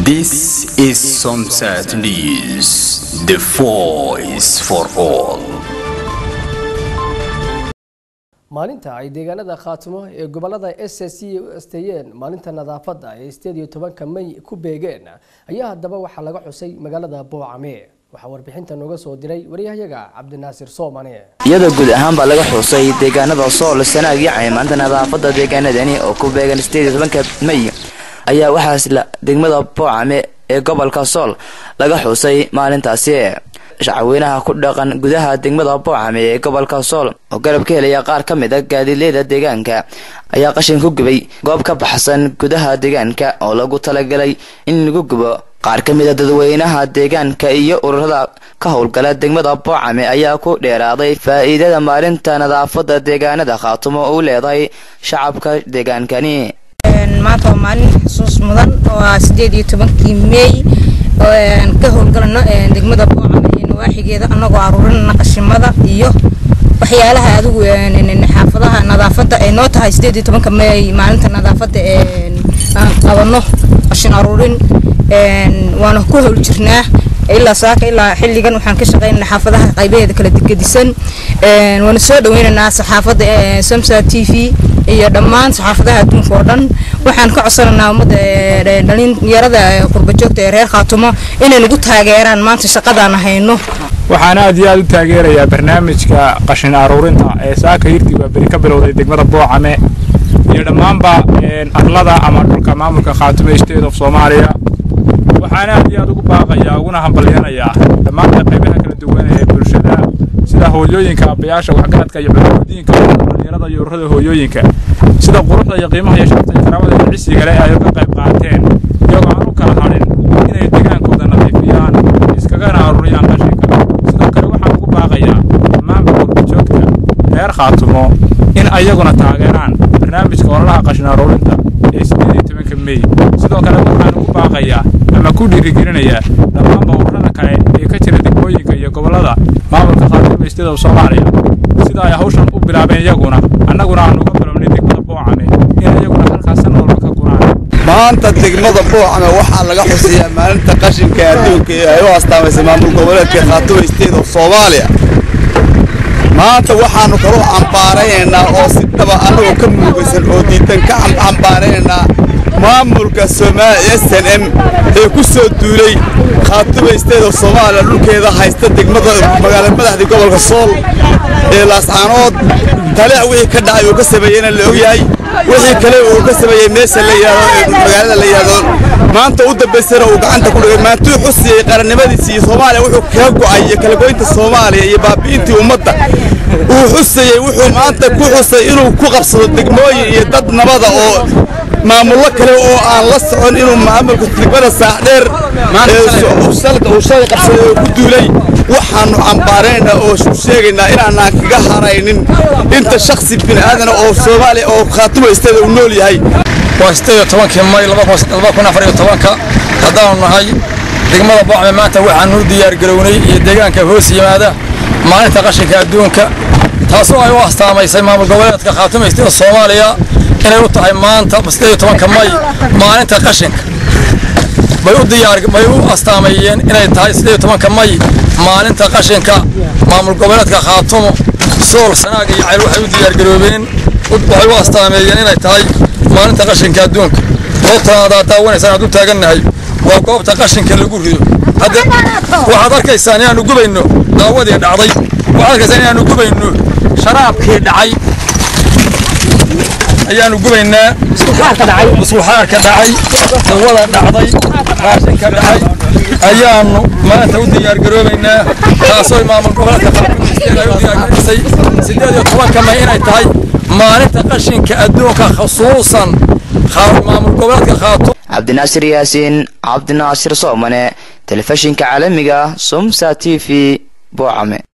This is Somsat News, the voice for all. maalinta ay deegaanada khaatimo ee gobolada s s c u asteeyeen maalinta nadaafadda ee sideed iyo tobanka may ku beegeen ayaa haddaba waxaa laga xusay magaalada boocame waxaa warbixinta nooga soo diray waryahayaga cabdinaasir soomane iyadoo guud ahaan baa laga xusay deegaanada sool sanaag iyo caymaanta nadaafadda deegaanadani oo ku beegan sideed iyo tobanka may ayaa waxaas la degmada boocame ee gobolka sool laga xusay maalintaasi shacweynaha ku dhaqan gudaha degmada boocame ee gobolka sool oo garab ka helaya qaar ka mid a gaadiidleyda deegaanka ayaa qashin ku gubay goob ka baxsan gudaha deegaanka oo lagu talagalay in lagu gubo qaar ka mid a dadweynaha deegaanka iyo ururada ka howlgala degmada boocame ayaa ku dheeraaday faa'iidada maalinta nadaafadda deegaanada khaatumo uu leedahay shacabka deegaankani maanta waa maalin xusuus mudan oo ah sideed iyo tobankii meey ka howlgalano degmada boocame iyo nawaaxigeeda anagoo aruurinana qashimada iyo waxyaalaha adigu xaafadaha nadaafadda ay noo tahay sideed iyo tobanka meey maalinta nadaafadda aan qabano qashin aruurin waana ku howl jirnaa ilaa saaka ilaa xilligan waxaan ka shaqeynana xaafadaha qaybaheeda kala gedisan waana soo dhaweynaynaa saxaafadda samsa t v iyo dhammaan saxaafadaha adduunka oo dhan waxaan ka codsanaynaa ummadda dhalinyarada qurbajoogta ee reer khaatumo inay nagu taageeraan maanta shaqadaan hayno waxaan aad iyo aad u taageerayaa barnaamijka qashin aruurinta ee saaka hirti waa beri ka bilowday degmada boocame iyo dhammaanba arlada ama dhulka maamulka khaatumo state of soomaaliya waxaan aad iyo aad ugu baaqayaa uguna hambalyanayaa dhammaanba qaybaha kala duwan ee bulshada sida hooyooyinka aabbayaasha waxgaradka iyo culimadiinka dhalinyarada iyo ururada hooyooyinka sida quruxda iyo qiimaha iyo sharafta iyo karaamada iyo cisiga leh ay uga qayb qaateen iyagoo aan u kala hadhin inay degaankooda nadiifiyaan iskagana aruuriyaan qashinka sidoo kale waxaan ugu baaqayaa dhammaanba qurbajoogta reer khaatumo in ayaguna taageeraan barnaamijka ololaha qashin aruurinta ee sideed iyo tobanka mey sidoo kale waxaan ugu baaqayaa ama ku dhiirigelinayaa dhammaanba ururada kale ee ka jira degmooyinka iyo gobollada maamulka khaatumo state of soomaaliya sida ay hawshan u bilaabeen iyaguna annaguna aan uga bilownay degmada boocame in iyaguna halkaas san walba ka guraan maanta degmada boocame waxaa laga xuseeyaa maalinta qashinka adduunka ee ay u astaamaysay maamul goboleedka khaatumo state of soomaaliya maanta waxaannu kalu cambaaraynaynaa oo si dhaba annagoo ka muugaysan oo diidan ka cambaaraynaynaa maamulka soomaaliya s n m ee ku soo duulay khaatumo state of soomaaliya dhulkeeda haysta degmada magaala madaxdii gobolka sool ee laascaanood talic wixii ka dhacay uu ka sameeyeyna la ogyahay wixii kale uu ka sameeyey meesha la yidhaahdo magaalada la yidhaahdo maanta u dambaysana uu gacanta ku dhigay maantuu xusiyey qarannimadiisii iyo soomaaliya wuxuu kaga go'ay iyo kala goynta soomaaliya iyo baabi'intii ummadda uu xusayey wuxuu maanta ku xusay inuu ku qabsado degmooyin iyo dad nabada oo maamullo kale oo aan la socon inuu maamulka degmada saacdheer uu shalay qabsaday oo ku duulay waxaannu cambaaraynaa oo sheegaynaa inaanaan kaga haraynin inta shaksi bini'aadana oo soomaaliya oo khaatumo isteeda uu nool yahay waa sideed iyo tobankii may laba kun afar iyo tobanka haddaanu nahay degmada boocme maanta waxaanu u diyaargarownay iyo deegaanka hoos yimaada maalinta qashinka adduunka taasoo ay u astaamaysay maamul goboleedka khaatumo isteeda soomaaliya inay u tahay maanta sideed iyo tobanka may maalinta qashinka bay u diyaar bay u astaameeyeen inay tahay sideed iyo tobanka may maalinta qashinka maamul goboleedka khaatumo sool sanaag iyo cayl waxay u diyaargaroobeen waxay u astaameeyeen inay tahay maalinta qashinka adduunka goobtan aad daawanaysaan aad u taagannahay waa goobta qashinka lagu rido hadda waxaad arkaysaan inaannu gubayno daawadii dhacday waxaad arkaysaan inaannu gubayno sharaabkii dhacay ayaanu gubaynaa musquxaarka dhacay dawada dhacday raashinka dhacay ayaanu maanta u diyaargaroobaynaa taasoo maamul goboleedka qaarkood ay u diyaargarisay sideed iyo tobanka may inay tahay maalinta qashinka adduunka khusuusan maamul goboleedka khaatum cabdinaasir yaasiin cabdinaasir soomane telefishinka caalamiga sumsa t v boocame